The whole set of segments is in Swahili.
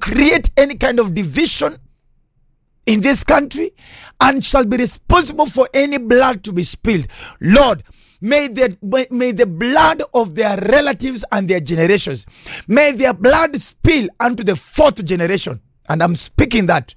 create any kind of division in this country and shall be responsible for any blood to be spilled. Lord, may the, may the blood of their relatives and their generations, may their blood spill unto the fourth generation. And I'm speaking that.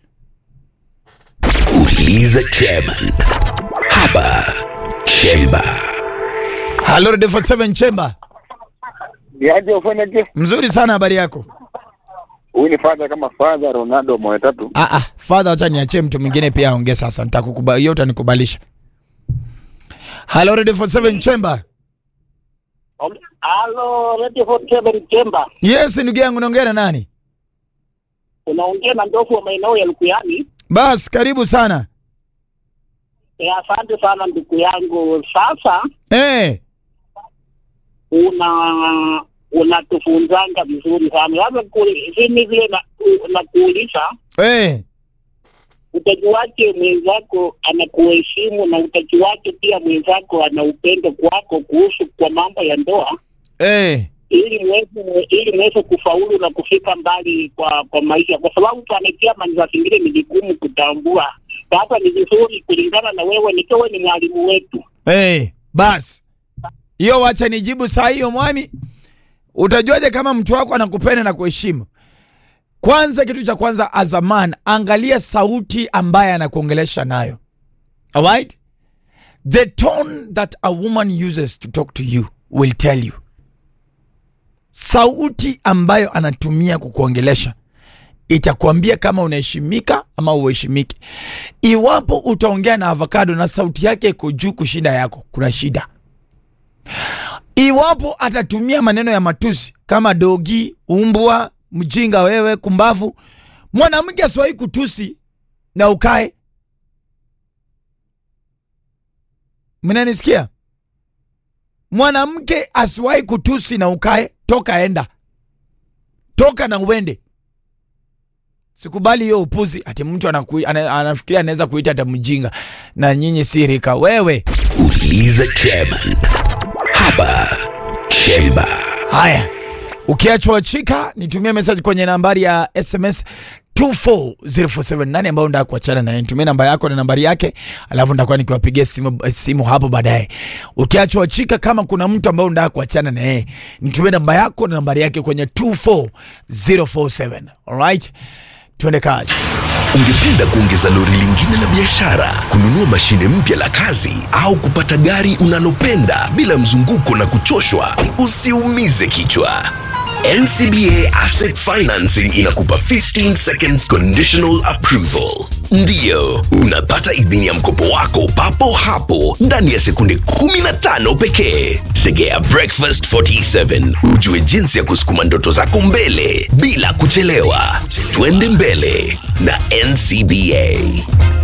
Uliza chairman hapa Chemba. Hello, Radio 47 Chamber. Niaje ufanyaje? Mzuri sana habari yako? Huyu ni father kama father Ronaldo moyo tatu. Ah, ah, father, wacha niachie mtu mwingine pia aongee sasa. Nitakukubali, hiyo utanikubalisha. Hello, Radio 47 Chamber. Halo, Radio 47 Chemba. Yes, ndugu yangu naongea na nani? Unaongea na ndofu wa maeneo ya Lukuyani. Bas, karibu sana. E, asante sana ndugu yangu. Sasa Eh, una unatufunzanga vizuri sana. Sasa simi vile na, na kuuliza eh. utajuaje mwenzako anakuheshimu na utajuaje pia mwenzako ana upendo kwako kuhusu kwa mambo ya ndoa Eh. ili mweze ili mweze kufaulu na kufika mbali kwa kwa maisha, kwa sababu panakia manza zingine ni vigumu kutambua. Sasa ni vizuri kulingana na wewe, nikiwa ni mwalimu wetu. Eh, bas. Hiyo wacha nijibu saa hiyo mwami. Utajuaje kama mtu wako anakupenda na kuheshimu? Kwanza, kitu cha kwanza, as a man, angalia sauti ambaye anakuongelesha nayo. Alright? The tone that a woman uses to talk to you will tell you. Sauti ambayo anatumia kukuongelesha itakwambia kama unaheshimika ama uheshimiki. Iwapo utaongea na avocado na sauti yake iko juu kushinda yako, kuna shida. Iwapo atatumia maneno ya matusi kama dogi, umbwa, mjinga wewe, kumbavu, mwanamke asiwahi kutusi na ukae. Mnanisikia? Mwanamke asiwahi kutusi na ukae, toka enda, toka na uende. Sikubali hiyo upuzi ati mtu anaku, ana, anafikiria anaweza kuita hata mjinga, na nyinyi si rika. Wewe Uliza chairman hapa Chemba. haya, ukiachwa chika, nitumie message kwenye nambari ya SMS 24047 ambayo ndaa kuachana naye. Nitumie namba yako na nambari yake, alafu ndakuwa nikiwapigia simu, simu hapo baadaye. Ukiachwa chika, kama kuna mtu ambao ndaa kuachana na yeye, nitumie namba yako na nambari yake kwenye 24047. Alright, tuende kazi. Ungependa kuongeza lori lingine la biashara, kununua mashine mpya la kazi, au kupata gari unalopenda bila mzunguko na kuchoshwa? Usiumize kichwa. NCBA Asset Financing inakupa 15 seconds conditional approval. Ndiyo, unapata idhini ya mkopo wako papo hapo ndani ya sekunde 15 pekee. Tegea Breakfast 47 ujue jinsi ya kusukuma ndoto zako mbele bila kuchelewa. Twende mbele na NCBA.